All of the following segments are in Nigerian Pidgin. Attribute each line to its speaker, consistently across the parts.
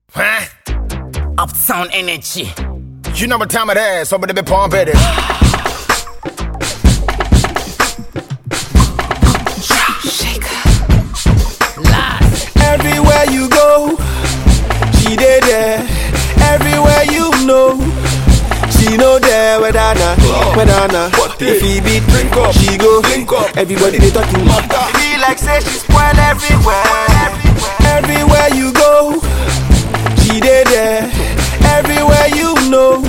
Speaker 1: Huh?
Speaker 2: Uptown energy.
Speaker 1: You know what time it is, somebody be pumping it.
Speaker 3: Everywhere you go, she dey there. Everywhere you know, she know there. Whether na, whether na, if he beat,
Speaker 4: Drink up,
Speaker 3: she go.
Speaker 4: link up.
Speaker 3: Everybody they talking.
Speaker 4: Be like say she spoil everywhere.
Speaker 3: Everywhere you go, she dey there. Everywhere you know,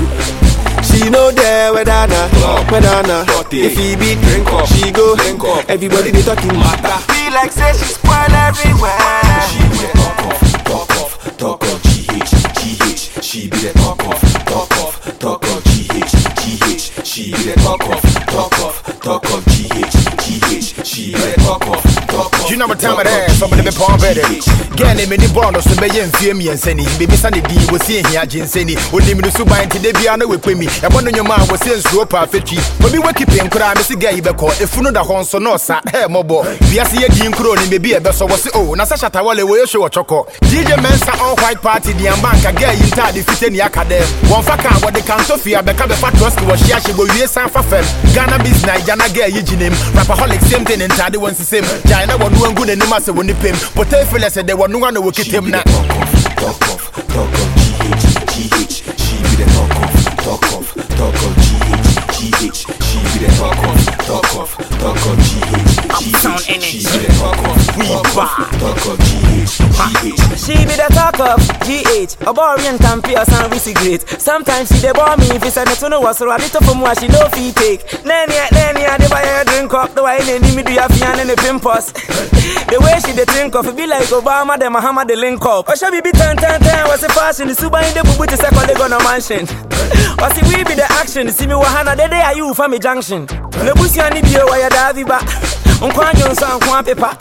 Speaker 3: she know there. Whether na, whether na,
Speaker 4: Dirty.
Speaker 3: if he beat,
Speaker 4: Drink up,
Speaker 3: she go.
Speaker 4: link up.
Speaker 3: Everybody they talking.
Speaker 4: Be like say she spoil everywhere.
Speaker 5: She be the talk of, talk of, talk of GH, GH. She be the talk of, talk of, talk of GH, GH. She be the talk of, talk of, talk of GH, GH. She be the talk of, talk of.
Speaker 1: You know what time it is, somebody be pumping it. Get him in the bonus to be in fear me and sending. Baby Sunday D was seeing here, Jin Senny. Would name the Suba and today be on with me. And one of your man was saying slow perfect. But be working pin crime, Missy Gay Beko. If you know the horn so no, sir, hey, mobo. We are seeing Dean Crony, maybe a best of us. Oh, Nasasha Tawale, will show a choco. DJ Mensa all white party, the Ambanka gay in Tad, defeating Yakade. One faka, what the Cantofia, become the fat trust was she actually go yes and for fem. Ghana business, Jana gay, Eugene. Rapaholic, same thing, and Taddy wants the same. China, one doing good and Nimasa when they pay. But if you said they were no one who would
Speaker 5: She
Speaker 1: keep
Speaker 5: be
Speaker 1: him
Speaker 5: the
Speaker 1: now.
Speaker 5: talk of, talk of, talk of GH, GH. She be the talk of, talk of, talk of GH, GH. She be the talk of, talk of, talk of GH,
Speaker 2: Uptown
Speaker 5: GH. She
Speaker 2: energy.
Speaker 5: be the talk of,
Speaker 2: We
Speaker 5: talk
Speaker 2: bad.
Speaker 5: of, talk of GH, GH.
Speaker 6: She be the talk of GH, a boring campy or some risky great. Sometimes she dey bore me if it's a netuno was or a little from what she no fee take. Nanny, nanny, I dey buy her drink up the way they need me do ya fian and the pimpos. The way she dey think of it be like Obama, the Muhammad the link up. Or she be be ten ten ten was the fashion, the suba in the bubu to second leg on a mansion. Or see we be the action, see me wahana the day are you from me junction. No busi ani bi o wa ya davi ba. Unkwan jonsa unkwan pepa.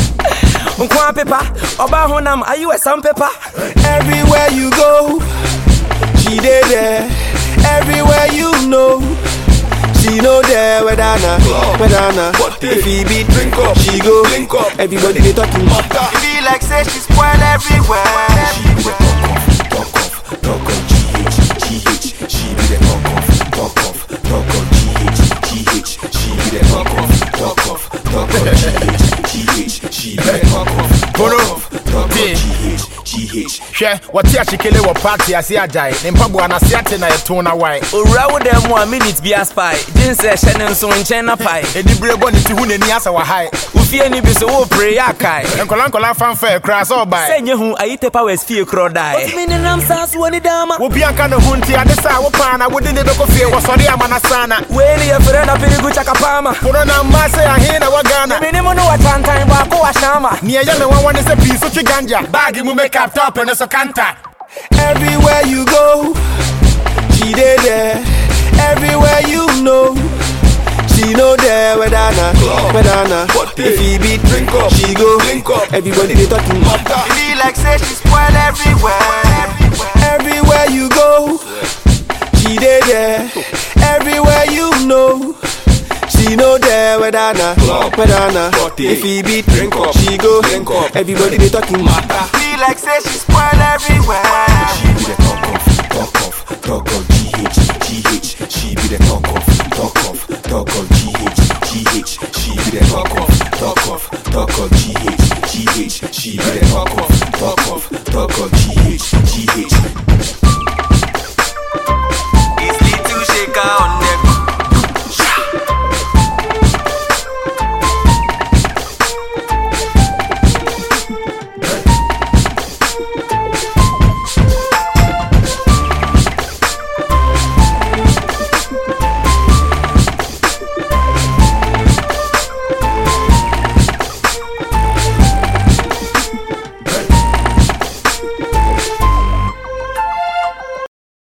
Speaker 6: Unkwan pepa. Oba honam, are you a some pepper?
Speaker 3: Everywhere you go, she dey there. Everywhere you know, she know there. Whether na, whether na, if he beat,
Speaker 4: Drink up,
Speaker 3: she go.
Speaker 4: link up.
Speaker 3: Everybody they talking.
Speaker 4: Be like say she spoil everywhere.
Speaker 5: She be the talk of, talk of, talk of GH, GH. She be the talk of, talk of, talk of GH, GH. She be the talk of, talk of, talk of GH, GH. She be the talk of, talk of, talk of GH, GH.
Speaker 1: hwɛ wɔte akyekele wɔ party ase agyae ne mpaboa no ase ate na yɛto na wae
Speaker 6: owura wo dɛ mu a minute bi aspy gye nsɛ ɛhyɛ ne nso nkyɛn na pae
Speaker 1: ɛdi bere bɔ ne ti hu n'ani asɛ wahae
Speaker 6: wofie ni bi so wopere yɛ akae
Speaker 1: nkɔla nkɔla fanfa koraa sɛ ɔbae
Speaker 6: sɛ nyɛ hu ayite powers fie korɔ dae ɔtumi nenam saa so wɔ ne dama
Speaker 1: wobi anka ne ho nti ade sɛ a wopaa na wode ne bɛkɔ fie wɔsɔre ama no sana
Speaker 6: wei ne yɛfrɛ na perigu chakapama
Speaker 1: pono na mma sɛ ahe na wɔ ghana
Speaker 6: menim no wɔkyantan baako wahyama
Speaker 1: neɛ ɛyɛ me wawa ne sɛ pii so twe ganja baage mu makeup top ne so kanta
Speaker 3: Everywhere you go, she dey there. Everywhere you know, she know there. Whether na, whether na, if he beat,
Speaker 4: Drink up,
Speaker 3: she go.
Speaker 4: link up.
Speaker 3: Everybody they talking.
Speaker 4: Be like say she spoil everywhere.
Speaker 3: Everywhere you go, she dey there. Everywhere you know, she know there. Whether na, whether na, if he beat,
Speaker 4: Drink up,
Speaker 3: she go.
Speaker 4: link up.
Speaker 3: Everybody they talking.
Speaker 4: Be like say she spoil everywhere.
Speaker 5: She be the talk of, talk of, talk of GH, GH. She be the talk of, talk of, talk of GH, GH. She be the talk of, talk of, talk of GH, GH. She be the talk of, talk of, talk of GH, GH.
Speaker 4: It's little shaker on